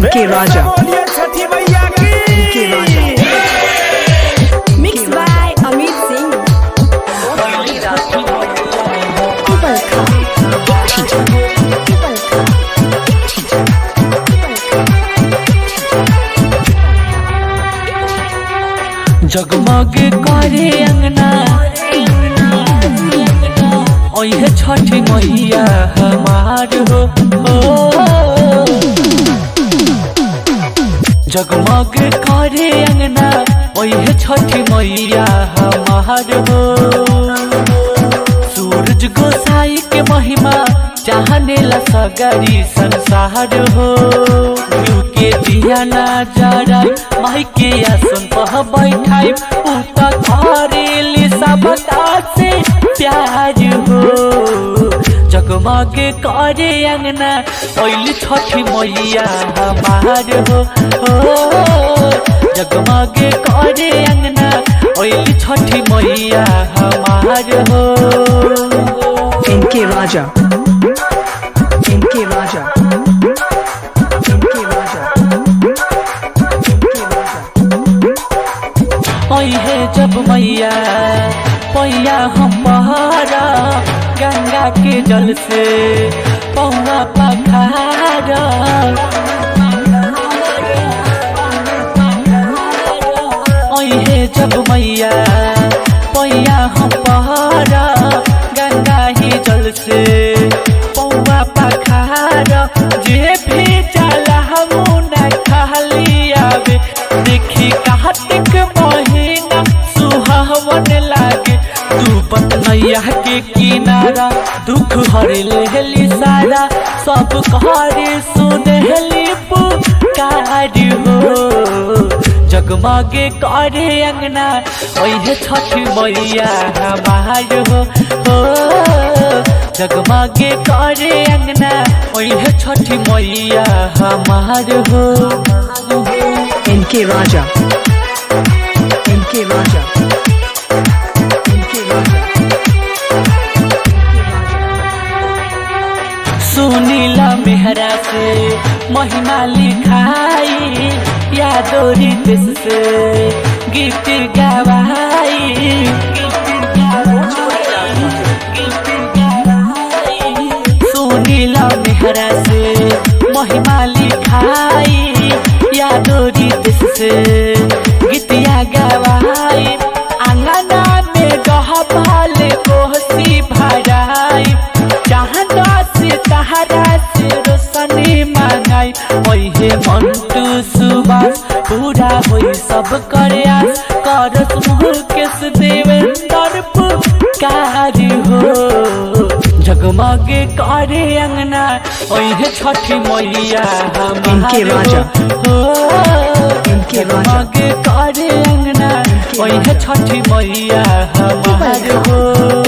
इनके राजा बोलिए छठी मैया की इनके राजा Mixed by Amit Singh. जगमग करे अंगना ओहे छठी मैया हमार हो हो। जगमग करे अंगना ओहे छठी मैया हमार हो सूरज गोसाई के महिमा चाहने ला सगरी संसार हो यू के दिया ना जरा माई के आसन पह बैठाई उ त करेली सब से प्यार हो जगमग करे अंगना ओइल छठी मैया हमार हो हो जगमग करे अंगना ओइल छठी मैया हमार हो इनके राजा इनके राजा इनके राजा इनके राजा ओहे जब मैया पैया हम पहाड़ा गंगा के जल से पौवा पखाड़ा ओहे जब मैया पैया हम पहाड़ा गंगा ही जल से पौवा पखाड़ा जे भी चला हम न खाली आवे देखी कार्तिक महीना सुहावन लागे तू पतनैया के किनारा दुख हर लेहली सारा सब कहरे सुनहली पुकार हो जगमगे करे अंगना ओहे छठ मैया हमार हो हो जगमगे करे अंगना ओहे छठ मैया हमार हो इनके राजा इनके राजा इनके राजा सुनीला मेहरा से महिमा लिखाई यादोरी देश से गीत गवाई सुनीला मेहरा से महिमा लिखाई यादोरी देश से गीतिया गवाई आंगना में गहबाल कोहसी भराई चाहना से तहरा से रोशनी मांगाई ओहे मंटू सुबास पूरा होई सब करे आस करस मुकेश देवेंद्र पुकार हो जगमगे करे अंगना ओहे छठी मैया हमार इनके राजा। हो इनके राजा। जगमगे करे अंगना ओहे छठी मैया हमार हो